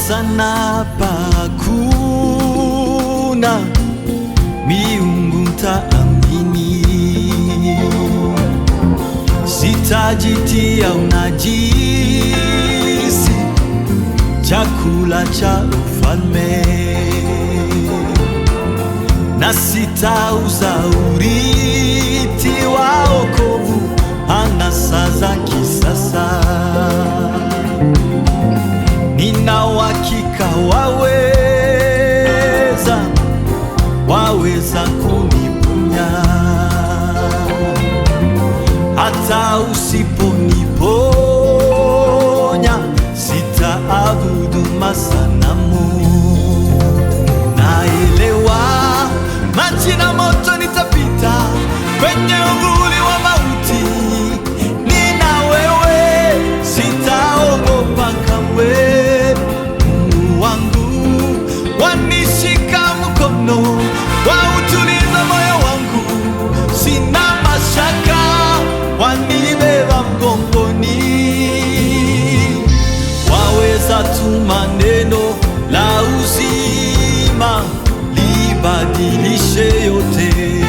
sasa na pakuna miungu taamini, sitajitia unajisi chakula cha ufalme na sitauza urithi wa wokovu anasa za kisasa. Nina uhakika waweza, waweza kuniponya hata usiponiponya, sitaabudu masanamu. Naelewa maji na moto nitapita kwenye uvuli wa mauti, nina wewe, sitaogopa kamwe. Mungu wangu wanishika mkono, wautuliza moyo wangu, sina mashaka, wanibeba mgongoni waweza tuma neno la uzima libadilishe yote,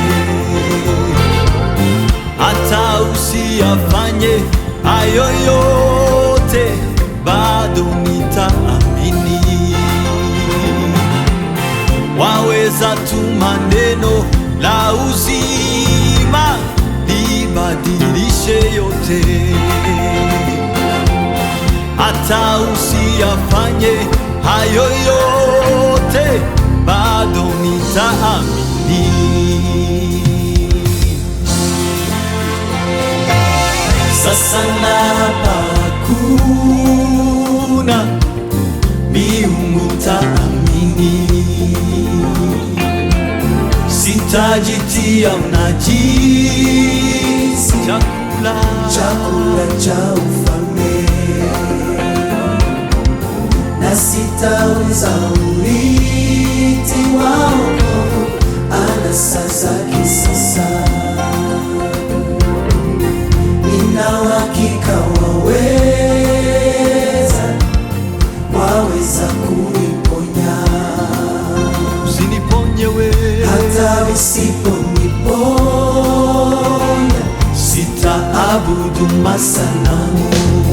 hata usiyafanye hayo yote, bado nitaamini. Waweza tuma neno la uzima libadilishe yote hata usiyafanye hayo yote, bado nitaamini. Sasa napakuna miungu taamini, sitajitia unajisi chakula chakula cha ufalme na sitauza urithi wa wokovu anasa za kisasa. Nina uhakika waweza, waweza kuniponya usiniponye wewe hata usiponiponya sitaabudu masanamu.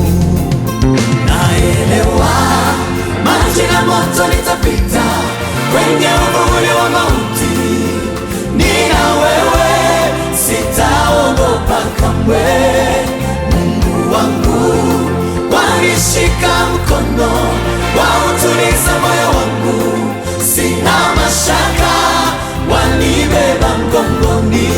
Naelewa maji na moto nitapita kwenye uvuli wa mauti, nina wewe, sitaogopa kamwe. Mungu wangu wanishika mkono, wautuliza moyo wangu, sina mashaka, wanibeba mgongoni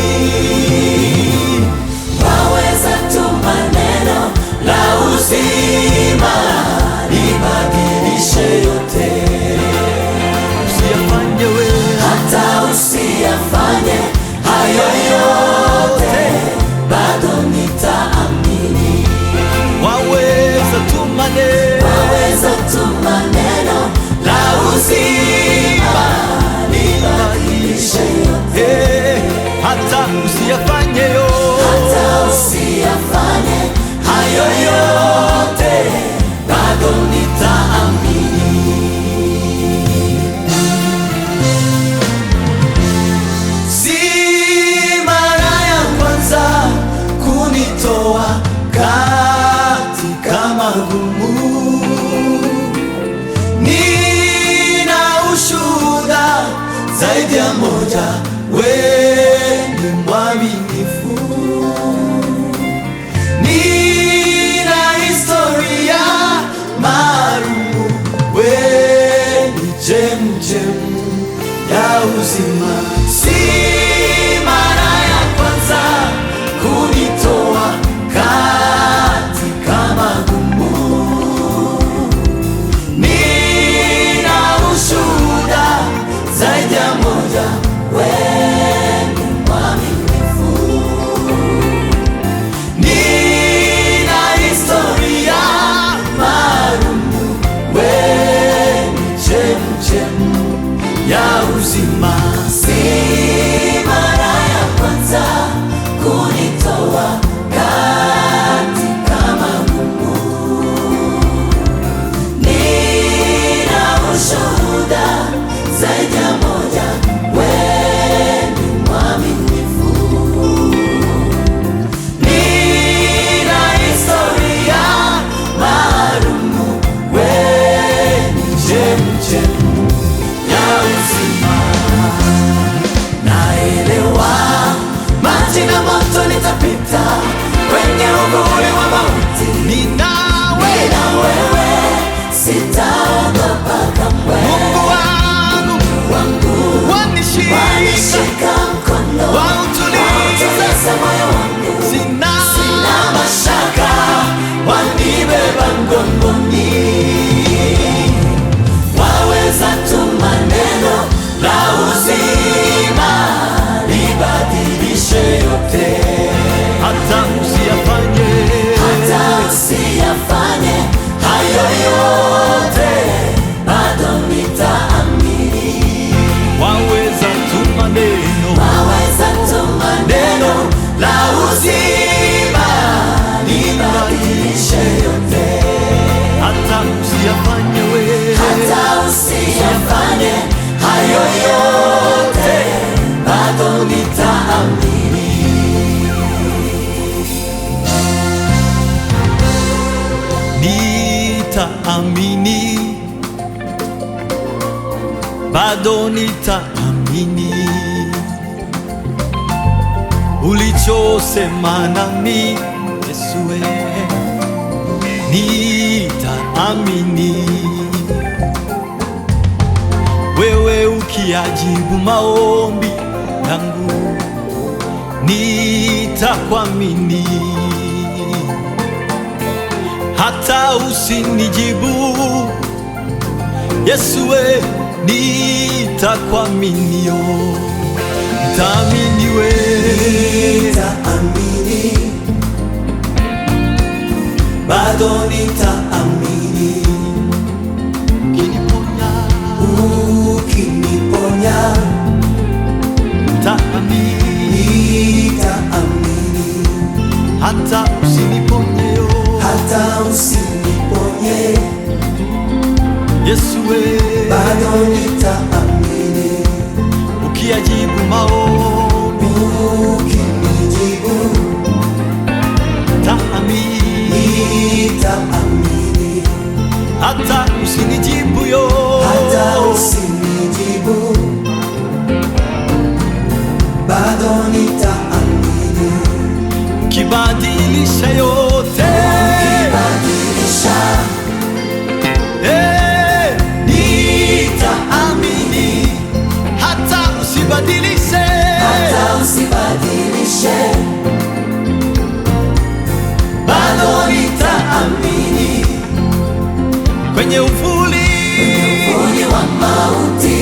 waweza tuma neno la uzima libadilishe yote, Usiyafanye wewe hata usiyafanye hayo yote, bado nitaamini. waweza tuma neno Waweza tuma neno la uzima libadilishe yote, Eh, hata usiyafanye yo hata usiyafanye hayo yote, bado nitaamini. Si mara ya kwanza kunitoa katika magumu, nina ushuhuda zaidi ya moja, wewe ni mwaminifu, nina historia maalumu, wewe ni chemchemu ya uzima. Si mara ya kwanza kunitoa katika magumu, nina ushuhuda zaidi ya moja, wewe ni mwaminifu. la uzima, nibadilishe yote, hata usiyafanye wewe hata usiyafanye hayo yote, bado nitaamini. nitaamini, bado nitaamini ulichosema nami Yesu, wewe nitaamini wewe ukiajibu maombi yangu nitakuamini hata usinijibu Yesu, we nitakuaminio, nitaamini we Nitaamini, bado nitaamini, ukiniponya, ukiniponya nitaamini nitaamini, hata usiniponyeyo hata usiniponye, Yesu, we bado nitaamini, ukiajibu maombi ukinijibu nitaamini nitaamini, hata usinijibu yo hata usinijibu, bado nitaamini, kibadilisha yote badilisha Eh, nitaamini hata usibadilishe hata usibadilishe, bado nitaamini kwenye uvuli uvuli wa mauti